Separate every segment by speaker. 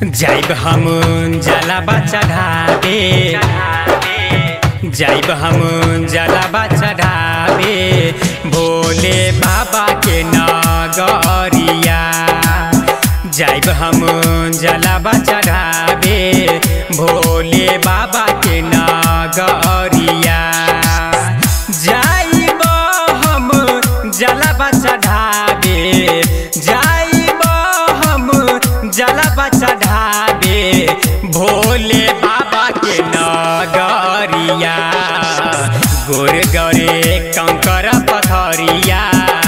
Speaker 1: जाइब हम जलाबा चढ़ावे जाइब हम जलाबा चढ़ावे भोले बाबा के नगरिया जाइब हम जलाबा चढ़ावे भोले बाबा के नगरिया जाइब हम जलाबा चढ़ावे जाइब हम जलाबा चढ़ावे भोले बाबा के नगरिया गोर गरे कंकर पथरिया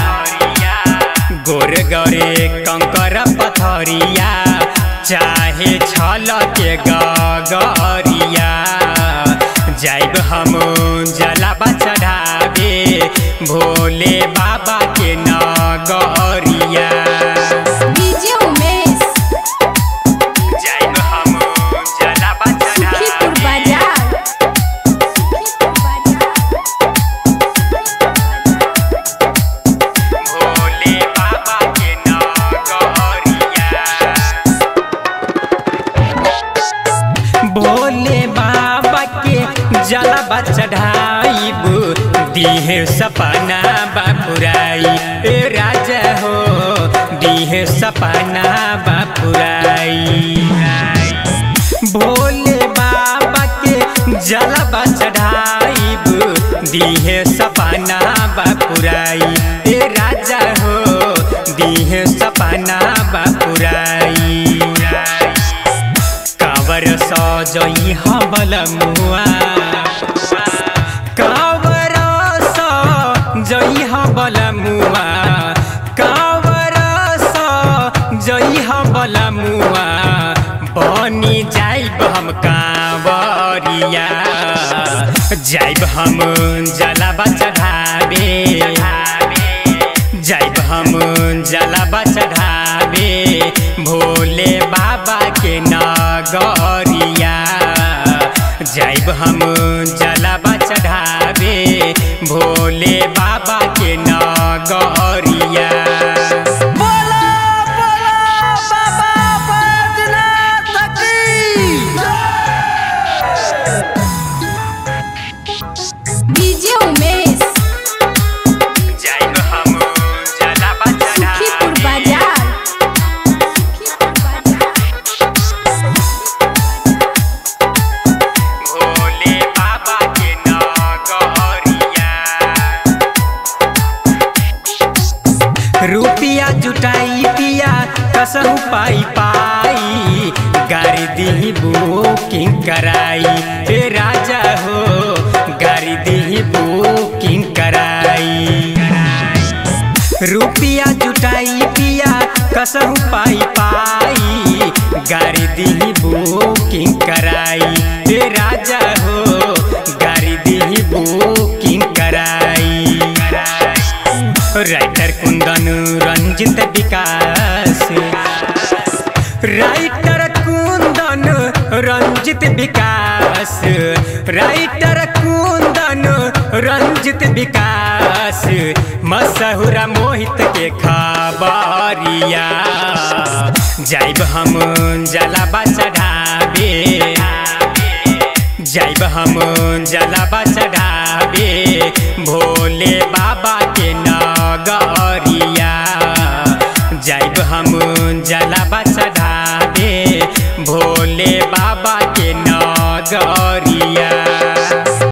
Speaker 1: गोर गरे कंकर पथरिया चाहे छल के गगरिया जाइब हम जलाबा चढ़ावे भोले बाबा के नगरिया
Speaker 2: डीजे उमेश
Speaker 1: जाइब हम जलाबा
Speaker 2: सुखीपुर
Speaker 1: चढ़ावे
Speaker 2: बाजार
Speaker 1: भोले बाबा के नगरिया भोले बाबा के जलबा चढ़ाइब दीहे सपना बापुराई ए राजा हो दीहे सपना बापुराई भोले बाबा के जलबा चढ़ाइब दीहे सपना बापुराई ए राजा हो दीहे सपना बापुराई कावर सजई हबल मुआ कावर सजई हबल मुआ कावर सजई हबल मुआ बनी जाइब हम कांवरिया जाइब हम जलाबा चढ़ावे जाइब हम जलाबा चढ़ावे भोले बाबा के नगरिया जाइब हम जलाबा चढ़ावे भोले बाबा के नगरिया
Speaker 2: डीजे उमेश
Speaker 1: जाइब हम जलाबा
Speaker 2: सुखीपुर
Speaker 1: चढ़ावे
Speaker 2: बाजार सुखीपुर
Speaker 1: भोले बाबा के नगरिया रुपिया जुटाई पिया कसहु पाई पाई गाड़ी दी बुकिंग कराई ए राजा हो गाड़ी दी बुकिंग कराई रुपिया जुटाई पिया कसहु पाई पाई गाड़ी दी बुकिंग कराई ए राजा हो गाड़ी दी बुकिंग कराई writer Kundan Ranjit Vikas writer Kundan Ranjit Vikas writer Kundan Ranjit Vikas मसहुरा मोहित के खबरिया जाइब हम जलाबा चढ़ावे जाइब हम जलाबा चढ़ावे भोले बाबा के